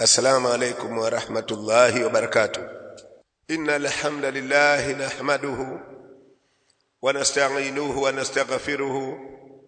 السلام عليكم ورحمة الله وبركاته إن الحمد لله نحمده ونستعينه ونستغفره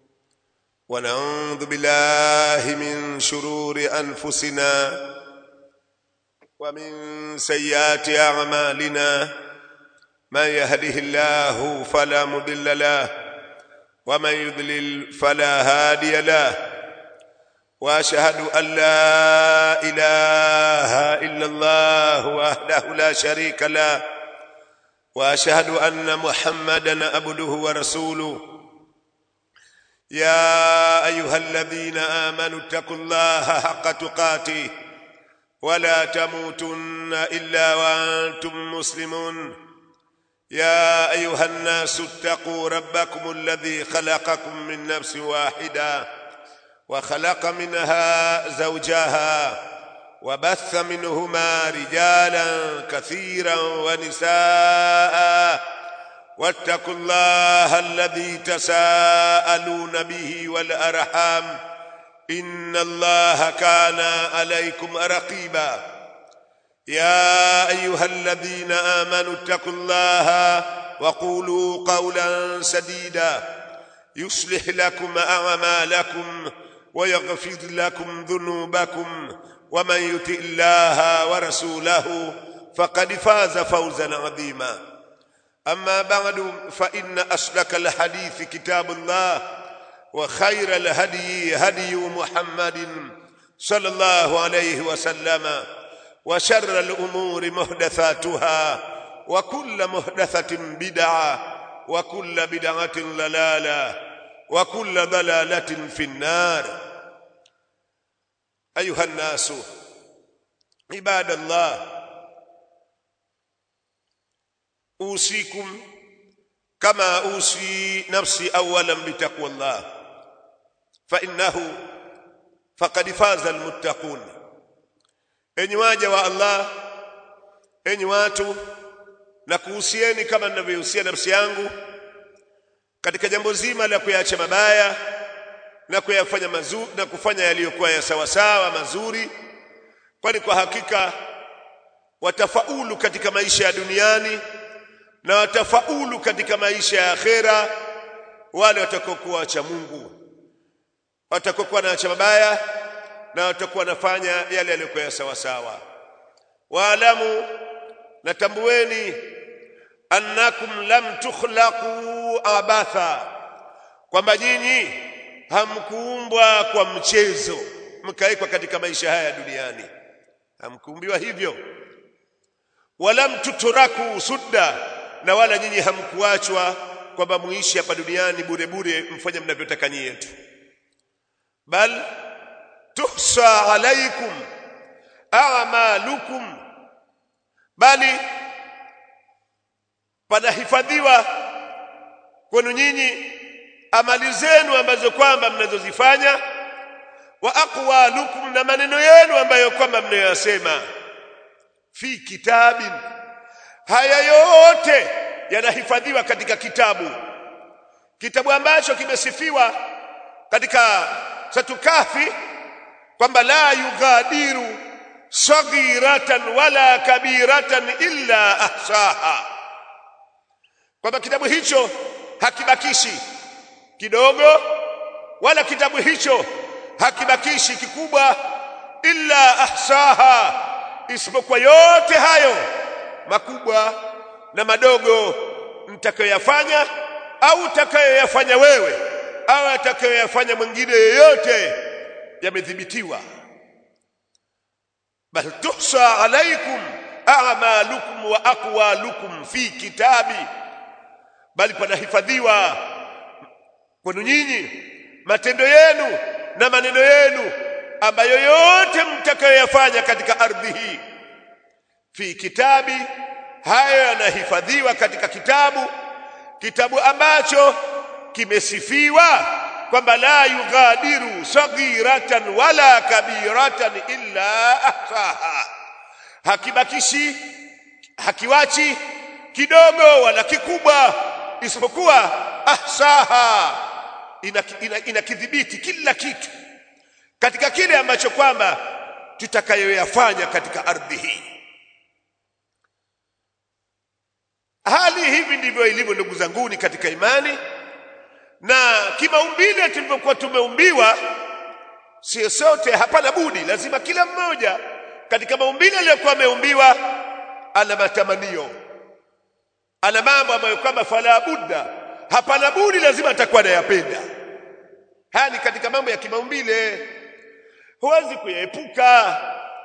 ونعوذ بالله من شرور أنفسنا ومن سيئات أعمالنا من يهده الله فلا مضل له ومن يضلل فلا هادي له واشهد ان لا اله الا الله وحده لا شريك له واشهد ان محمدا عبده ورسوله يا ايها الذين امنوا اتقوا الله حق تقاته ولا تموتن الا وانتم مسلمون يا ايها الناس اتقوا ربكم الذي خلقكم من نفس واحده وخلق منها زوجها وبث منهما رجالا كثيرا ونساء واتقوا الله الذي تساءلون به والارحام ان الله كان عليكم رقيبا يا ايها الذين امنوا اتقوا الله وقولوا قولا سديدا يصلح لكم اعمالكم ويغفر لكم ذنوبكم ومن يطع الله ورسوله فقد فاز فوزا عظيما اما بعد فان اصدق الحديث كتاب الله وخير الهدي هدي محمد صلى الله عليه وسلم وشر الامور محدثاتها وكل محدثه بدعه وكل بدعه ضلاله وكل ضلاله في النار ايها الناس عباد الله اوصيكم كما اوصي نفسي اولا بتقوى الله فانه فقد فاز المتقون enyi waja wa Allah enyi watu na kuhusieni kama ninavyohusia nafsi yangu katika jambo zima la kuyacha mabaya na kuyafanya mazuri na kufanya yaliyokuwa ya sawa sawa mazuri kwani kwa hakika watafaulu katika maisha ya duniani na watafaulu katika maisha ya akhera wale watakokuwa wacha Mungu watakokuwa na acha mabaya na watakuwa wanafanya yale yaliyokuwa ya sawa sawa waalamu natambueni annakum lam tukhlaqu abatha kwamba nyinyi hamkuumbwa kwa mchezo mkawekwa katika maisha haya duniani hamkuumbiwa hivyo walam tuturaku sudda na wala nyinyi hamkuachwa kwamba muishi hapa duniani bure bure mfanye mnavyotaka nyinyi yetu bal tuhsa alaikum a'malukum bali panahifadhiwa kwenu nyinyi amali zenu ambazo kwamba mnazozifanya wa aqwalukum na maneno yenu ambayo kwamba mnayoyasema fi kitabin haya yote yanahifadhiwa katika kitabu kitabu ambacho kimesifiwa katika satukafi kwamba la yughadiru saghiratan wala kabiratan illa ahsaha kwamba kitabu hicho hakibakishi kidogo wala kitabu hicho hakibakishi kikubwa illa ahsaha isipokuwa yote hayo makubwa na madogo mtakayoyafanya au utakayoyafanya wewe au atakayoyafanya mwingine yeyote yamedhibitiwa bal tuhsa alaikum a'malukum wa aqwalukum fi kitabi bali panahifadhiwa kwenu nyinyi matendo yenu na maneno yenu ambayo yote mtakayoyafanya katika ardhi hii fi kitabi hayo yanahifadhiwa katika kitabu kitabu ambacho kimesifiwa kwamba la yughadiru saghiratan wala kabiratan illa ahsaha hakibakishi hakiwachi kidogo wala kikubwa isipokuwa ahsaha inakidhibiti ina, ina kila kitu katika kile ambacho kwamba tutakayoyafanya katika ardhi hii hali hivi ndivyo ilivyo ndugu zanguni katika imani na kimaumbile tulivyokuwa tumeumbiwa sio sote hapana budi lazima kila mmoja katika maumbile aliyokuwa ameumbiwa ana matamanio ana mambo ambayo kwamba fala budda hapana budi lazima atakuwa anayapenda haya ni katika mambo ya kimaumbile huwezi kuyaepuka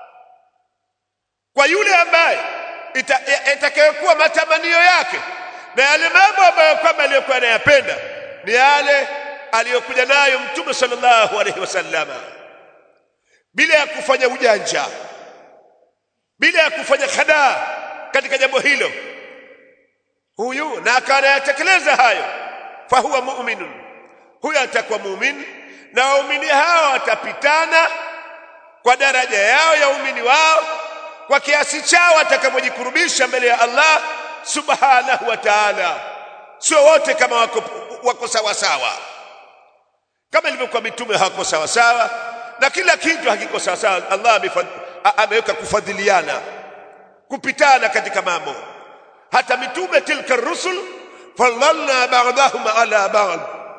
kwa yule ambaye itakayokuwa matamanio yake na yale mambo ambayo kwamba aliyokuwa anayapenda ni yale aliyokuja nayo mtume sallallahu alaihi wasallama bila ya kufanya ujanja bila ya kufanya khadaa katika jambo hilo huyu na akanayatekeleza hayo fahuwa mu'minun huyo atakuwa muumini na waumini hao watapitana kwa daraja yao ya umini wao kwa kiasi chao atakapojikurubisha mbele ya Allah subhanahu wa ta'ala sio wote kama wako, wako sawa sawa kama ilivyokuwa mitume hawako sawa sawa na kila kitu hakiko sawa sawa Allah ameweka kufadhiliana kupitana katika mambo hata mitume tilka rusul fallalna ba'dahum ala ba'd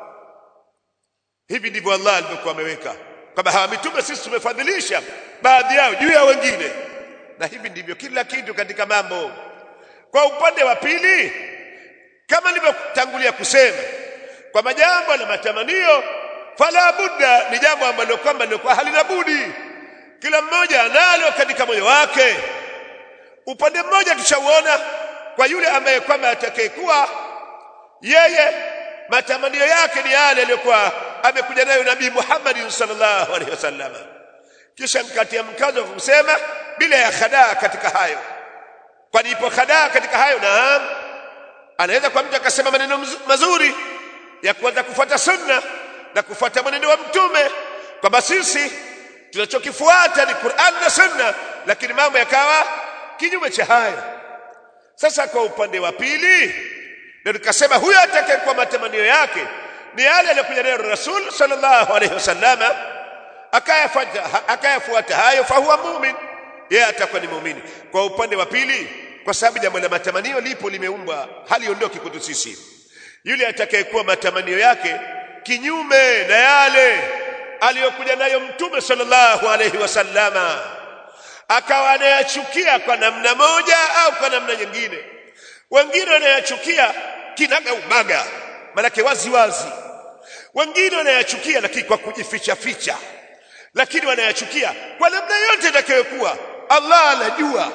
hivi ndivyo Allah alivyokuwa ameweka kwamba hawa mitume sisi tumefadhilisha baadhi yao juu ya wengine na hivi ndivyo kila kitu katika mambo kwa upande wa pili kama nilivyotangulia kusema kwa majambo na matamanio fala budda ni jambo ambalo kwamba lilikuwa halina budi kila mmoja analo katika moyo wake upande mmoja tushauona kwa yule ambaye kwamba atakayekuwa yeye matamanio yake ni yale aliyokuwa amekuja nayo nabii Muhammad sallallahu alaihi wasallam kisha mkatia mkazo wa kusema bila ya khadaa katika hayo kwani ipo khadaa katika hayo naam anaweza kwa mtu akasema maneno mazuri ya kuanza kufuata sunna na kufuata mwenendo wa mtume kwamba sisi tunachokifuata ni Qur'an na sunna lakini mambo yakawa kinyume cha hayo sasa kwa upande wa pili ndio tukasema huyo atakayekuwa matamanio yake ni yale aliyokuja nayo Rasul sallallahu alaihi wasallama akayafuata akayafuata hayo fahuwa mumin yeye atakuwa ni muumini kwa upande wa pili kwa sababu jambo la matamanio lipo limeumbwa haliondoki kwetu sisi yule atakayekuwa matamanio yake kinyume na yale aliyokuja nayo mtume sallallahu alaihi wasallama akawa anayachukia kwa namna moja au kwa namna nyingine wengine wanayachukia kinaga umaga manake wazi wazi wengine wanayachukia lakini kwa kujificha ficha lakini wanayachukia kwa namna yote itakayokuwa Allah anajua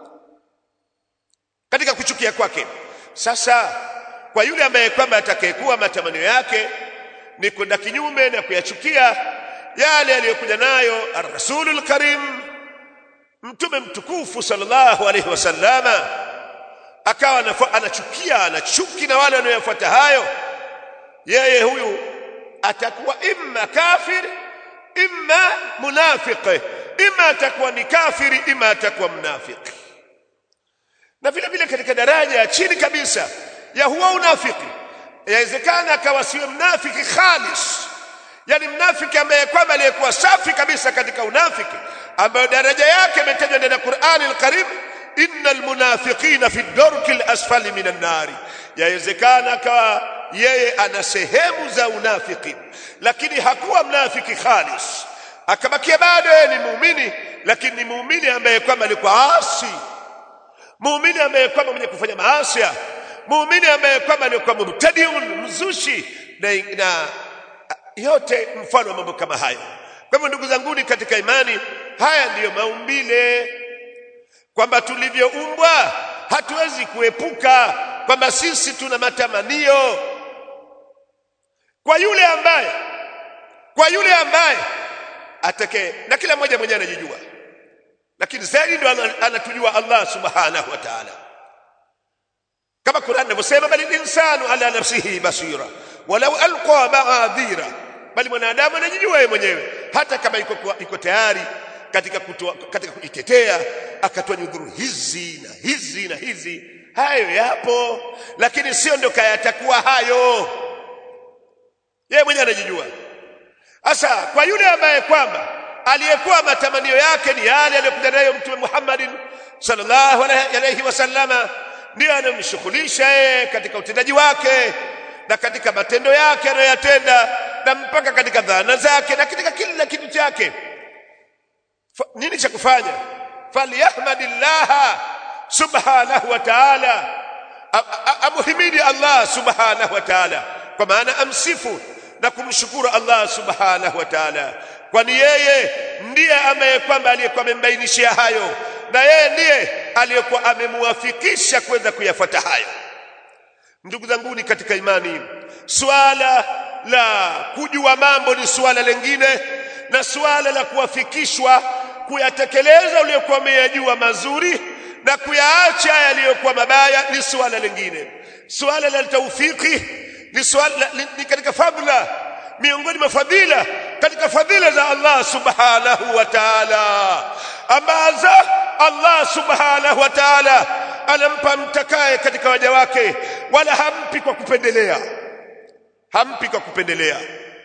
katika kuchukia kwake sasa kwa yule ambaye kwamba atakayekuwa matamanio yake ni kwenda kinyume na kuyachukia yale aliyokuja nayo ar-rasulul karim mtume mtukufu sallallahu alaihi wasallama akawa anachukia anachuki na wale wanaoyafuata hayo yeye huyu atakuwa imma kafir imma munafiq imma atakuwa ni kafiri imma atakuwa mnafiki na vile vile katika daraja ya chini kabisa ya huwa unafiki yawezekana akawa siwe mnafiki khalis yani mnafiki ambaye kwamba aliyekuwa safi kabisa katika unafiki ambayo daraja yake imetajwa ndani ya Qur'ani al-Karim innal munafiqina fi darki al-asfali minan nari yawezekana akawa yeye ana sehemu za unafiki lakini hakuwa mnafiki khalis akabakia bado yeye ni muumini lakini ni muumini ambaye kwamba alikuwa asi muumini ambaye kwamba mwenye kufanya maasi muumini ambaye kwamba alikuwa mubtadiun mzushi na, na yote mfano wa mambo kama hayo kwa hivyo ndugu zanguni katika imani haya ndiyo maumbile kwamba tulivyoumbwa hatuwezi kuepuka kwamba sisi tuna matamanio kwa yule ambaye kwa yule ambaye atake na kila mmoja mwenyewe anajijua lakini zaidi ndo anatujua Allah subhanahu wa ta'ala kama Qur'an inavyosema bali insanu ala nafsihi basira walau alqa ma'adhira bali mwanadamu anajijua yeye mwenyewe hata kama yuko yuko tayari katika kutoa katika kujitetea akatoa nyudhuru hizi na hizi na hizi hayo yapo lakini sio ndo kayatakuwa hayo yeye mwenyewe anajijua sasa kwa yule ambaye kwamba aliyekuwa matamanio yake ni yale aliyokuja nayo mtume Muhammadin sallallahu alayhi wasallama ndiyo anamshughulisha yeye katika utendaji wake na katika matendo yake anayoyatenda na mpaka katika dhana zake na katika kila kitu chake nini cha kufanya falyahmadillaha subhanahu wa ta'ala amuhimidi Allah subhanahu wa ta'ala kwa maana amsifu na kumshukuru Allah subhanahu wa ta'ala kwani yeye ndiye ambaye kwamba aliyekuwa amembainishia hayo na yeye ndiye aliyekuwa amemuwafikisha kwenda kuyafuata hayo ndugu zanguni katika imani swala la kujua mambo ni swala lingine na swala la kuwafikishwa kuyatekeleza uliyokuwa umeyajua mazuri na kuyaacha yaliyokuwa mabaya ni swala lingine swala la taufiki ni swala ni katika fadhila miongoni mwa fadhila katika fadhila za Allah subhanahu wa ta'ala ambazo Allah subhanahu wa ta'ala anampa mtakaye katika waja wake wala hampi kwa kupendelea hampi kwa kupendelea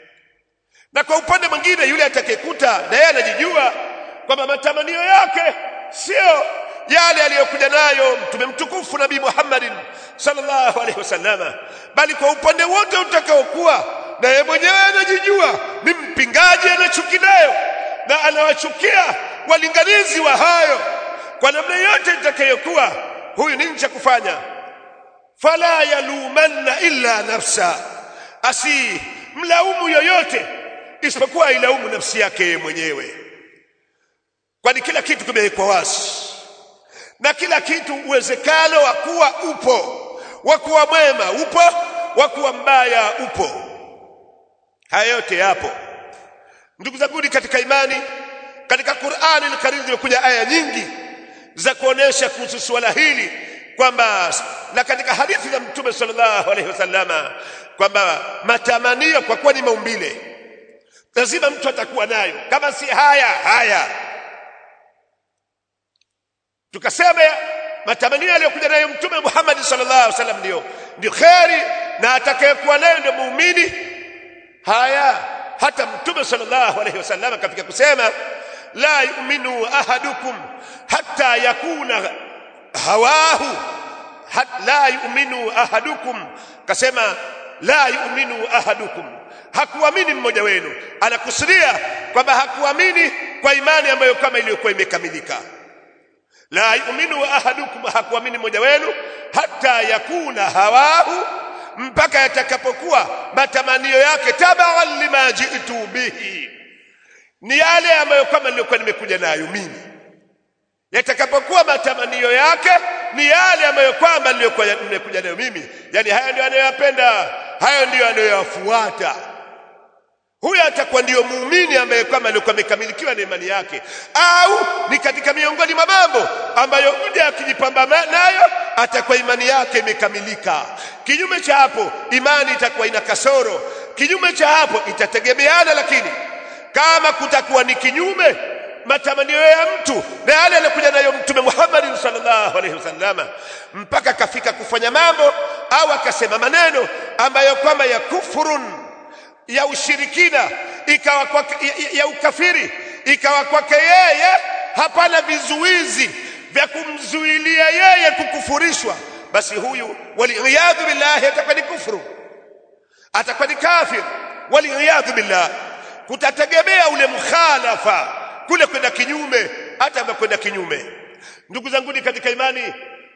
na kwa upande mwingine yule atakayekuta na yeye anajijua kwamba matamanio yake sio yale aliyokuja nayo mtume mtukufu nabii Muhammadin sallallahu alaihi wasallama bali kwa upande wote utakaokuwa na yeye mwenyewe anajijua ni mpingaji anachuki nayo na anawachukia walinganizi wa hayo kwa namna yote itakayokuwa huyu nini cha kufanya fala yalumanna illa nafsa asi mlaumu yoyote isipokuwa ilaumu nafsi yake mwenyewe kwani kila kitu kimewekwa wazi na kila kitu uwezekano wa kuwa upo wa kuwa mwema upo wa kuwa mbaya upo haya yote yapo ndugu zangu katika imani katika Qur'ani al-Karim zimekuja aya nyingi za kuonesha kuhusu swala hili kwamba na katika hadithi za Mtume sallallahu alaihi wasallama kwamba matamanio kwa kuwa ni maumbile lazima mtu atakuwa nayo kama si haya haya tukasema matamanio yaliyokuja nayo Mtume Muhammad sallallahu alaihi wasallam ndio ndio kheri na atakayekuwa nayo ndio muumini haya hata Mtume sallallahu alaihi wasallam katika kusema la yu'minu ahadukum hatta yakuna hawahu hat, la yu'minu ahadukum kasema la yu'minu ahadukum hakuamini mmoja wenu anakusudia kwamba hakuamini kwa imani ambayo kama iliyokuwa imekamilika la yu'minu ahadukum hakuamini mmoja wenu hata yakuna hawahu mpaka yatakapokuwa matamanio yake tabaan lima jitu bihi ni yale ambayo kama nilikuwa nimekuja nayo mimi yatakapokuwa matamanio yake ni yale ambayo kwamba nilikuwa nimekuja nayo mimi yani haya ndio anayoyapenda hayo ndio anayoyafuata huyo atakuwa ndiyo muumini ambaye kwamba alikuwa amekamilikiwa na imani yake au ni katika miongoni mwa mambo ambayo mja akijipamba nayo atakuwa imani yake imekamilika kinyume cha hapo imani itakuwa ina kasoro kinyume cha hapo itategemeana lakini kama kutakuwa ni kinyume matamanio ya mtu na yale aliyokuja nayo mtume Muhammad sallallahu alaihi wasallama mpaka akafika kufanya mambo au akasema maneno ambayo kwamba ya kufurun ya ushirikina ikawa kwake ya, ya ukafiri ikawa kwake yeye hapana vizuizi vya kumzuilia yeye kukufurishwa basi huyu waliyadhu billahi atakuwa ni kufuru atakuwa ni kafir waliyadhu billah kutategemea ule mkhalafa kule kwenda kinyume hata kwenda kinyume ndugu zangu katika imani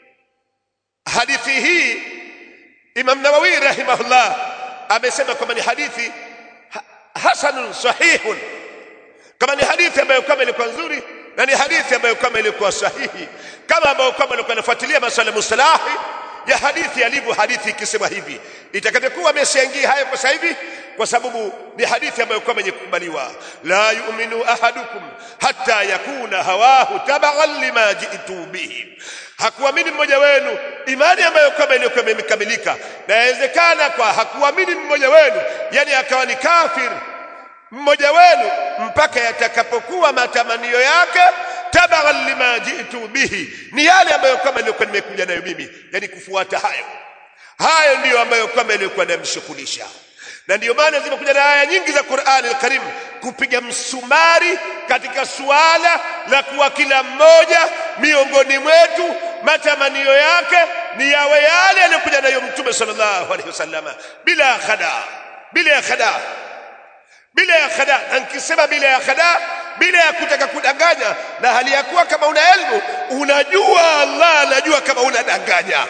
hadithi hii Imam Nawawi rahimahullah amesema kwamba ni hadithi hasanun sahihun kama ni hadithi ambayo kama ilikuwa nzuri na ni hadithi ambayo kama ilikuwa sahihi kama ambayo kama ilikuwa inafuatilia masuala mustalahi ya hadithi yalivyo hadithi ikisema hivi itakapokuwa ameshaingia hayo kwa sasa hivi kwa sababu ni hadithi ambayo kama yenye kukubaliwa la yu'minu ahadukum hatta yakuna hawahu tabaghan lima ji'tu bihi hakuamini mmoja wenu imani ambayo kama iliyokuwa imekamilika na inawezekana kwa hakuamini mmoja wenu yani akawa ni kafir mmoja wenu mpaka yatakapokuwa matamanio yake tabaghan lima ji'tu bihi ni yale ambayo kama iliyokuwa nimekuja nayo mimi yani kufuata hayo hayo ndiyo ambayo kama iliyokuwa inamshughulisha na ndiyo maana zimekuja na aya nyingi za Qur'ani al-Karim kupiga msumari katika suala la kuwa kila mmoja miongoni mwetu matamanio yake ni yawe yale yaliyokuja nayo Mtume sallallahu alaihi wasallama bila khada bila ya khada bila ya khada na nikisema bila ya khada bila ya kutaka kudanganya na hali ya kuwa kama una elimu unajua Allah anajua kama unadanganya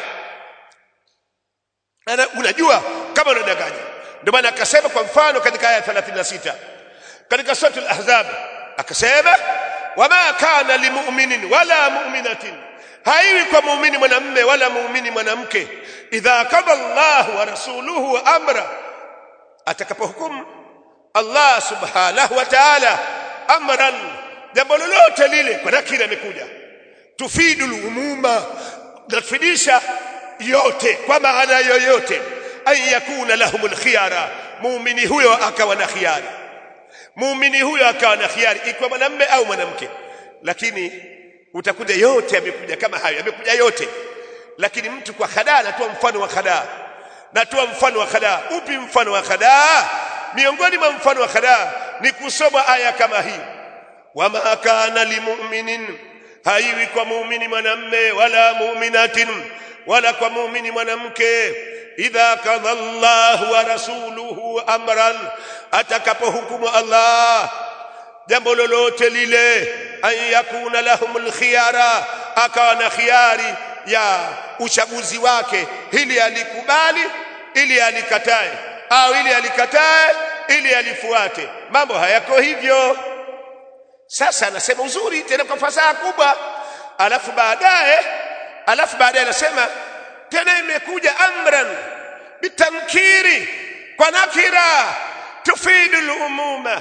unajua kama unadanganya ndio maana akasema kwa mfano katika aya 36 katika sura al-ahzab akasema wama kana limu'minin wala mu'minatin haiwi kwa muumini mwanamume wala muumini mwanamke idha qada Allah wa rasuluhu amra atakapohukumu Allah subhanahu wa ta'ala amran jambo lolote lile kwa nakira imekuja tufidul umuma natufidisha yote kwa maana yoyote an yakuna lahumul khiyara muumini huyo akawa na khiyari muumini huyo akawa na khiyari ikiwa mwanamume au mwanamke lakini utakuta yote yamekuja kama hayo yamekuja yote lakini mtu kwa khadaa anatoa mfano wa khadaa natoa mfano wa khadaa upi mfano wa khadaa miongoni mwa mfano wa khadaa ni kusoma aya kama hii wama kana limu'minin haiwi kwa muumini mwanamme wala mu'minatin wala kwa muumini mwanamke idha kadha Allah wa rasuluhu amran atakapohukumu Allah jambo lolote lile an yakuna lahumul khiyara akawa na khiyari ya uchaguzi wake ili alikubali ili alikatae au ili alikatae ili alifuate mambo hayako hivyo sasa anasema uzuri tena kwa fasaha kubwa alafu baadaye alafu baadaye anasema tena imekuja amran bitankiri kwa nakira tufidu lumuma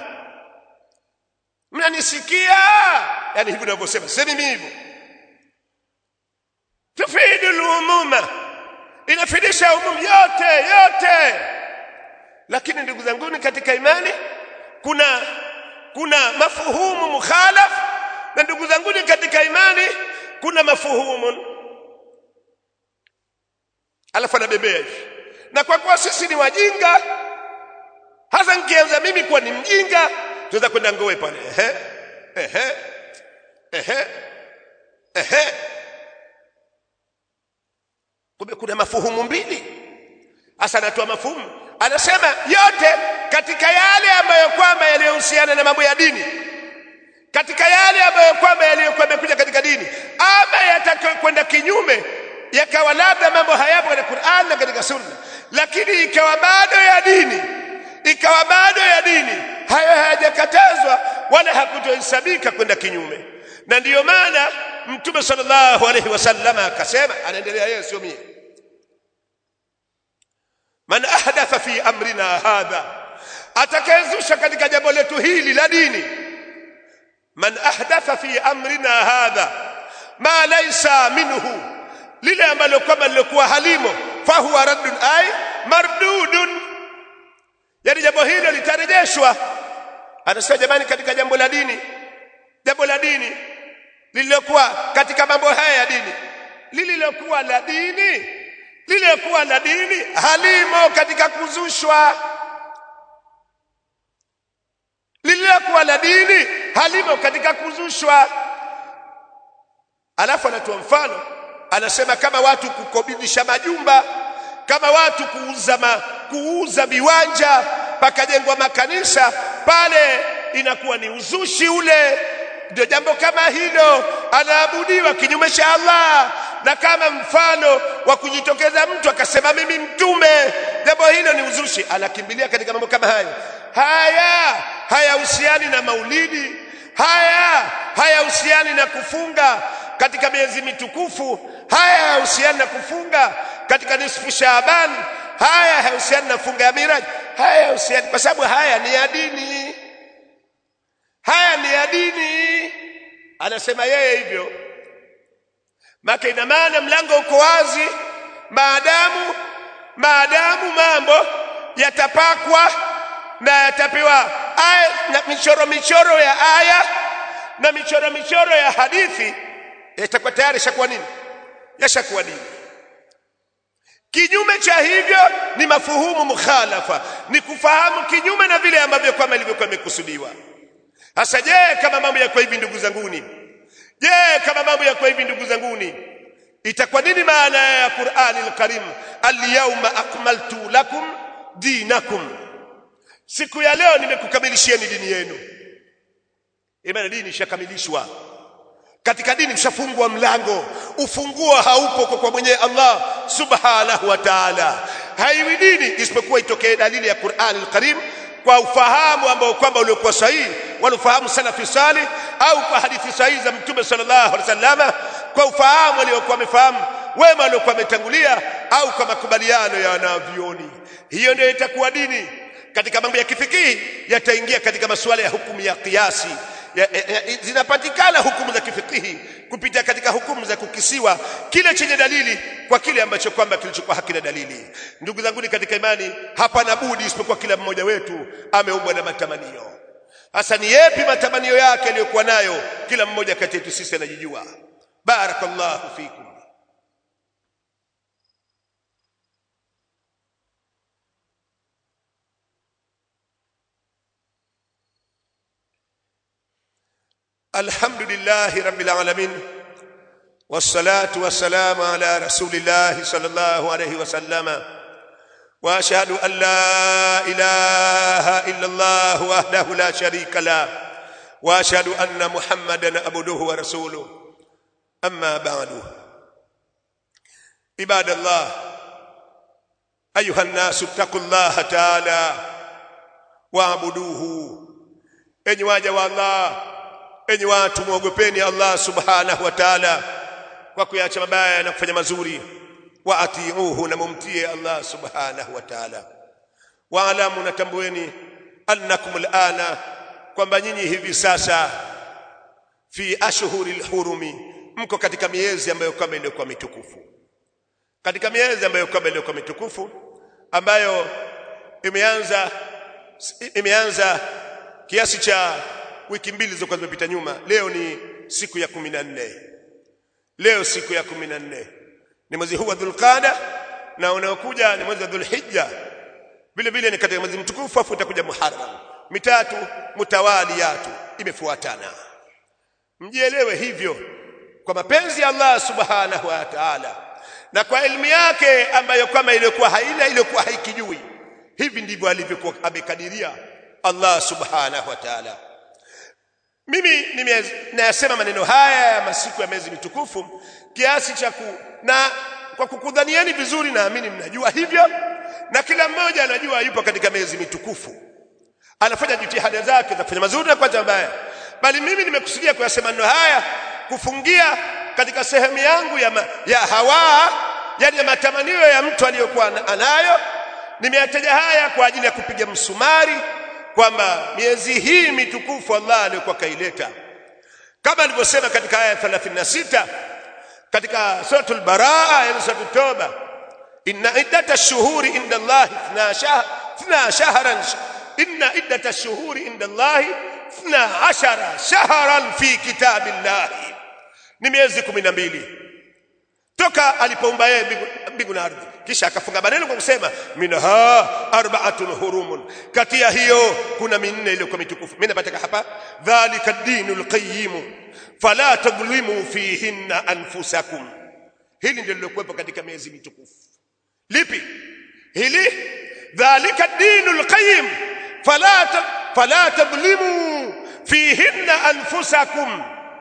mnanisikia yani hivi ninavyosema semi mimi hivyo tufidu lumuma inafidisha umumu yote yote lakini ndugu zanguni katika imani kuna kuna mafuhumu mukhalaf na ndugu zanguni katika imani kuna mafuhumu alafu anabebea hivi na kwa kuwa sisi ni wajinga hasa nikianza mimi kuwa ni mjinga tunaweza kwenda ngowe pale ehe ehe ehe ehe kumbe kuna mafuhumu mbili hasa anatoa mafuhumu anasema yote katika yale ambayo kwamba yaliyohusiana na mambo ya dini katika yale ambayo kwamba yaliyokuwa yamekuja katika dini ama yatakayokwenda kinyume yakawa labda mambo hayapo katika Qur'an na katika Sunna lakini ikawa bado ya dini ikawa bado ya dini hayo hayajakatazwa wala hakutohesabika kwenda kinyume na ndiyo maana mtume sallallahu alaihi wasallam akasema anaendelea yeye sio mie man ahdatha fi amrina hadha atakayezusha katika jambo letu hili la dini man ahdatha fi amrina hadha ma laysa minhu lile ambalo kwamba lilikuwa halimo fahuwa raddun ay mardudun yani jambo hilo litarejeshwa anasema jamani katika jambo la dini jambo la dini lililokuwa katika mambo haya ya dini lililokuwa la dini lililokuwa la dini halimo katika kuzushwa lililokuwa la dini halimo katika kuzushwa alafu anatoa mfano anasema kama watu kukodisha majumba kama watu kuuza ma, kuuza viwanja pakajengwa makanisa pale inakuwa ni uzushi ule ndio jambo kama hilo anaabudiwa kinyume cha Allah na kama mfano wa kujitokeza mtu akasema mimi mtume jambo hilo ni uzushi anakimbilia katika mambo kama hayo haya hayahusiani na maulidi haya hayahusiani na kufunga katika miezi mitukufu haya hayahusiani na kufunga katika nisfu Shaaban haya hayahusiani na funga ya Miraj haya hayahusiani kwa sababu haya ni ya dini haya ni ya dini anasema yeye hivyo maka ina maana mlango uko wazi maadamu maadamu mambo yatapakwa na yatapewa aya na michoro michoro ya aya na michoro michoro ya hadithi yatakuwa tayari shakuwa nini yashakuwa dini kinyume cha hivyo ni mafuhumu mukhalafa ni kufahamu kinyume na vile ambavyo kwamba ilivyokuwa imekusudiwa hasa je kama mambo yako hivi ndugu zanguni je kama mambo yako hivi ndugu zanguni itakuwa nini maana ya Qur'ani al-Karim al-yawma akmaltu lakum dinakum siku ya leo nimekukamilishieni dini yenu imani dini ishakamilishwa katika dini mshafungwa mlango ufunguo haupo kwa, kwa mwenye Allah subhanahu wa ta'ala haiwi dini isipokuwa itokee dalili ya Qur'an al-Karim kwa ufahamu ambao kwamba uliokuwa sahihi walofahamu salafi salih au kwa hadithi sahihi za mtume sallallahu alaihi wasallam kwa ufahamu waliokuwa wamefahamu wema waliokuwa wametangulia au kwa makubaliano ya wanavyoni hiyo ndio itakuwa dini katika mambo ya kifikihi yataingia katika masuala ya hukumu ya kiasi ya, ya, ya, zinapatikana hukumu za kifikihi kupitia katika hukumu za kukisiwa kile chenye dalili kwa kile ambacho kwamba kilichokuwa hakina dalili ndugu zangu katika imani hapana budi isipokuwa kila mmoja wetu ameumbwa na matamanio hasa ni yepi matamanio yake aliyokuwa nayo kila mmoja kati yetu sisi anajijua barakallahu fikum الحمد لله رب العالمين والصلاة والسلام على رسول الله صلى الله عليه وسلم وأشهد أن لا إله إلا الله وحده لا شريك له وأشهد أن محمدا عبده ورسوله أما بعد عباد الله أيها الناس اتقوا الله تعالى واعبدوه أن واجه الله enyi watu muogopeni Allah subhanahu wa ta'ala kwa kuyacha mabaya na kufanya mazuri wa atiuhu na mumtie Allah subhanahu wa ta'ala wa alamu natambueni annakum alana kwamba nyinyi hivi sasa fi ashhuril hurumi mko katika miezi ambayo kama iliyokuwa mitukufu katika miezi ambayo kama iliyokuwa mitukufu ambayo imeanza imeanza kiasi cha wiki mbili zilizokuwa zimepita nyuma leo ni siku ya kumi na nne leo siku ya kumi na nne ni mwezi huu wa dhulqada na unaokuja ni mwezi wa dhulhijja vile vile ni katika mwezi mtukufu afu utakuja muharram mitatu mutawaliyatu imefuatana mjielewe hivyo kwa mapenzi ya Allah subhanahu wa ta'ala na kwa elimu yake ambayo kama iliyokuwa haina iliyokuwa haikijui hivi ndivyo alivyokuwa amekadiria Allah subhanahu wa ta'ala mimi ninayasema maneno haya ya masiku ya miezi mitukufu kiasi cha ku na kwa kukudhanieni vizuri naamini mnajua hivyo na kila mmoja anajua yupo katika miezi mitukufu anafanya jitihada zake za kufanya mazuri na kwanza mabaya bali mimi nimekusudia kuyasema maneno haya kufungia katika sehemu yangu ya, ma, ya hawa yani ya matamanio ya mtu aliyokuwa anayo nimeyataja haya kwa ajili ya kupiga msumari kwamba miezi hii mitukufu Allah aliyokuwa kaileta kama alivyosema katika aya 36 katika suratul baraa ya suratul toba inna iddatash shuhuri inda Allah 12 shahran inna iddatash shuhuri inda Allah 12 shahran fi kitabillah ni miezi 12 toka alipoumba yeye mbingu na ardhi kisha akafunga maneno kwa kusema minha arba'atun hurumun kati ya hiyo kuna minne iliyokuwa mitukufu mimi napata hapa dhalika dinul qayyim fala tadhlimu fihinna anfusakum hili ndilo lilokuwepo katika miezi mitukufu lipi hili dhalika dinul qayyim fala fala tadhlimu fihinna anfusakum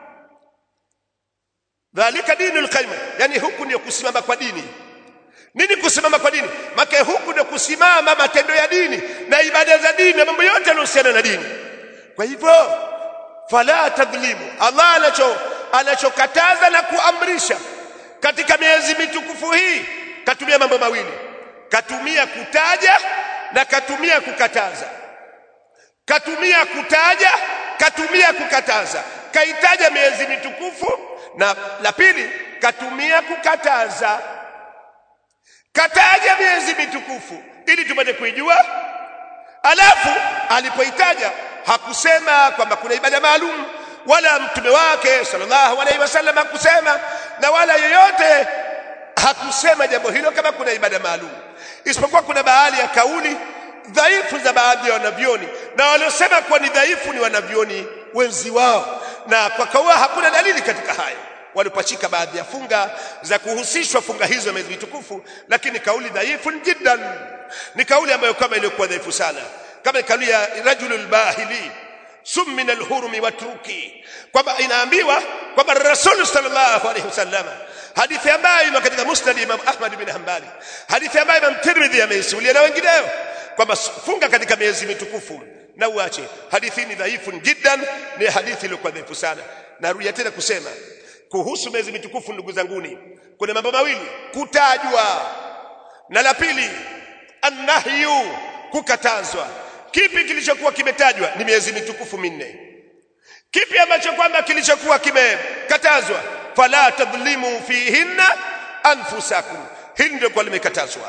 dhalika dinul qayyim yani huku ndio kusimama kwa dini nini kusimama kwa dini make huku ndio kusimama matendo ya dini na ibada za dini na mambo yote yanayohusiana na dini kwa hivyo fala tadhlimu Allah anacho anachokataza na kuamrisha katika miezi mitukufu hii katumia mambo mawili katumia kutaja na katumia kukataza katumia kutaja katumia kukataza kaitaja miezi mitukufu na la pili katumia kukataza kataja miezi mitukufu ili tupate kuijua alafu alipoitaja hakusema kwamba kuna ibada maalum wala mtume wake sallallahu alaihi wasallam hakusema na wala yoyote hakusema jambo hilo kama kuna ibada maalum isipokuwa kuna baadhi ya kauli dhaifu za baadhi ya wanavyoni na waliosema kuwa ni dhaifu ni wanavyoni wenzi wao na kwa kaua hakuna dalili katika hayo walipachika baadhi ya funga za kuhusishwa funga hizo miezi mitukufu lakini kauli dhaifu jiddan ni kauli ambayo kama iliyokuwa dhaifu sana kama kauli ya rajulul bahili sum min alhurumi watruki kwamba inaambiwa kwamba rasul sallallahu alaihi wasallam hadithi ambayo imo katika musnad imam ahmad bin hanbali hadithi ambayo imam tirmidhi ameisimulia na wengineo kwamba funga katika miezi mitukufu na uache hadithi ni dhaifu jiddan ni hadithi iliyokuwa dhaifu sana narudia tena kusema kuhusu miezi mitukufu ndugu zanguni kuna mambo mawili kutajwa na la pili annahyu kukatazwa kipi kilichokuwa kimetajwa ni miezi mitukufu minne kipi ambacho kwamba kilichokuwa kimekatazwa fala tadhlimu fihinna anfusakum hili ndio kwa limekatazwa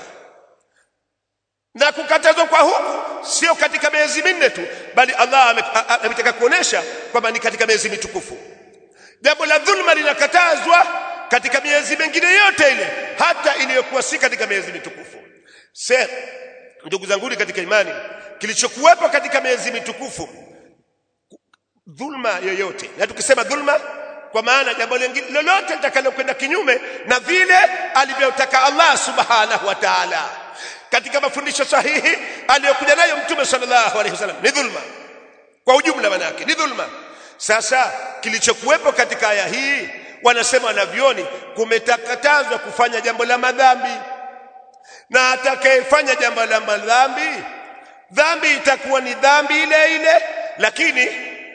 na kukatazwa kwa huku sio katika miezi minne tu bali Allah ametaka kuonesha kwamba ni katika miezi mitukufu jambo la dhulma linakatazwa katika miezi mingine yote ile hata iliyokuwa si katika miezi mitukufu se ndugu zangu katika imani kilichokuwepo katika miezi mitukufu dhulma yoyote na tukisema dhulma kwa maana jambo lingine lolote litakalokwenda kinyume na vile alivyotaka Allah subhanahu wa ta'ala katika mafundisho sahihi aliyokuja nayo mtume sallallahu alaihi wasallam ni dhulma kwa ujumla manake ni dhulma sasa kilichokuwepo katika aya hii wanasema wanavyoni kumetakatazwa kufanya jambo la madhambi na atakayefanya jambo la madhambi dhambi itakuwa ni dhambi ile ile lakini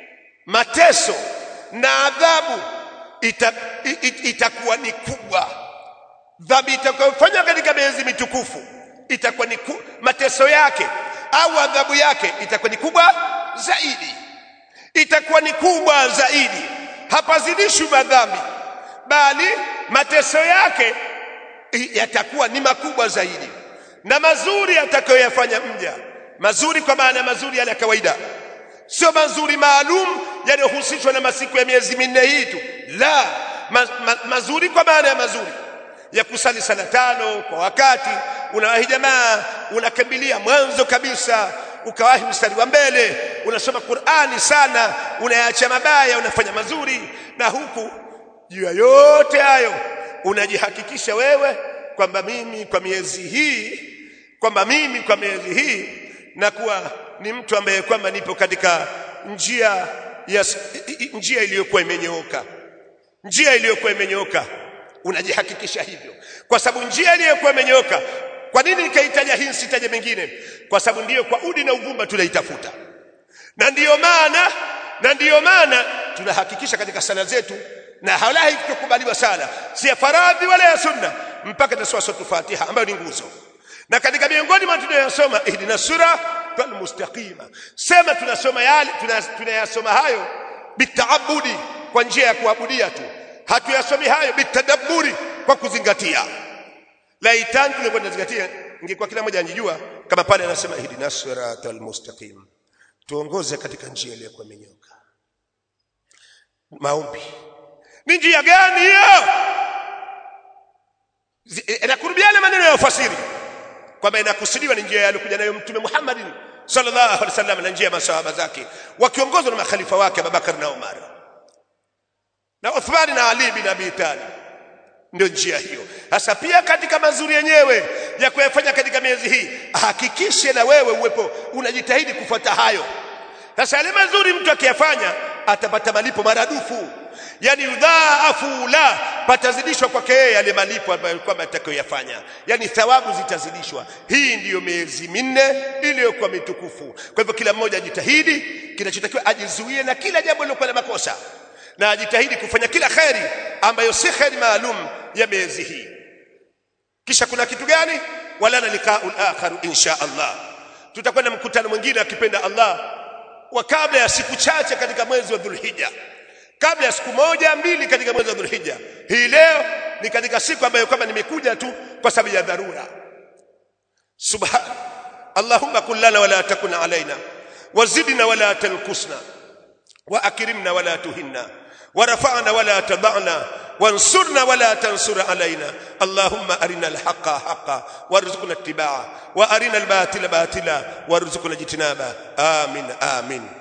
mateso na adhabu ita, it, itakuwa ni kubwa dhambi itakayofanywa katika miezi mitukufu itakuwa ni ku, mateso yake au adhabu yake itakuwa ni kubwa zaidi itakuwa ni kubwa zaidi hapazidishwi madhambi bali mateso yake yatakuwa ni makubwa zaidi na mazuri atakayoyafanya mja mazuri kwa maana mazuri yale ya kawaida sio mazuri maalum yanayohusishwa na masiku ya miezi minne hii tu la ma, ma, mazuri kwa maana ya mazuri ya kusali sala tano kwa wakati unawahi jamaa unakimbilia mwanzo kabisa ukawahi mstari wa mbele unasoma Qur'ani sana unayaacha mabaya unafanya mazuri na huku juu ya yote hayo unajihakikisha wewe kwamba mimi kwa miezi hii kwamba mimi kwa miezi hii na kuwa ni mtu ambaye kwamba nipo katika njia ya njia iliyokuwa imenyooka njia iliyokuwa imenyooka unajihakikisha hivyo kwa sababu njia iliyokuwa imenyooka kwa nini nikaitaja hii sitaje mengine kwa sababu ndiyo kwa udi na uvumba tunaitafuta na ndiyo maana na ndiyo maana tunahakikisha katika sala zetu na halahi kukubaliwa sala si ya faradhi wala ya sunna mpaka tasoma sura Fatiha ambayo ni nguzo na katika miongoni mwa tunayosoma ihdina sura mustaqima sema tunasoma yale tunayasoma hayo bitaabudi kwa njia ya kuabudia tu hatuyasomi hayo bitadabburi kwa kuzingatia laitani tungekuwa tunazingatia ingekuwa kila mmoja anjijua kama pale anasema ihdina siratal mustaqim tuongoze katika njia iliyokuwa imenyoka maombi ni njia gani hiyo inakurubiana maneno ya ufasiri kwamba inakusudiwa ni njia aliyokuja nayo mtume Muhammadin sallallahu alaihi wasallam na njia ya masahaba zake wakiongozwa na makhalifa wake Abubakar na Umar na Uthman na Ali bin Abi Talib ndio njia hiyo sasa pia katika mazuri yenyewe ya kuyafanya katika miezi hii hakikishe na wewe uwepo unajitahidi kufuata hayo sasa yale mazuri mtu akiyafanya atapata malipo maradufu yani udhaafu la patazidishwa kwake yeye yale malipo ambayo kwamba atakayoyafanya yani thawabu zitazidishwa hii ndiyo miezi minne iliyokuwa mitukufu kwa hivyo kila mmoja ajitahidi kinachotakiwa ajizuie na kila jambo lilokuwa na makosa na ajitahidi kufanya kila kheri ambayo si kheri maalum ya miezi hii kisha kuna kitu gani wala na liqaul akharu insha Allah tutakwenda mkutano mwingine akipenda Allah wa kabla ya siku chache katika mwezi wa Dhulhijja kabla ya siku moja mbili katika mwezi wa Dhulhijja hii leo ni katika siku ambayo kwamba nimekuja tu kwa sababu ya dharura subhan allahumma kullana wala takun alaina wazidna wala tankusna واكرمنا ولا تهنا ورفعنا ولا تضعنا وانصرنا ولا تنصر علينا اللهم أرنا الحق حقا وارزقنا اتباعه وأرنا الباطل باطلا وارزقنا اجتنابه آمين آمين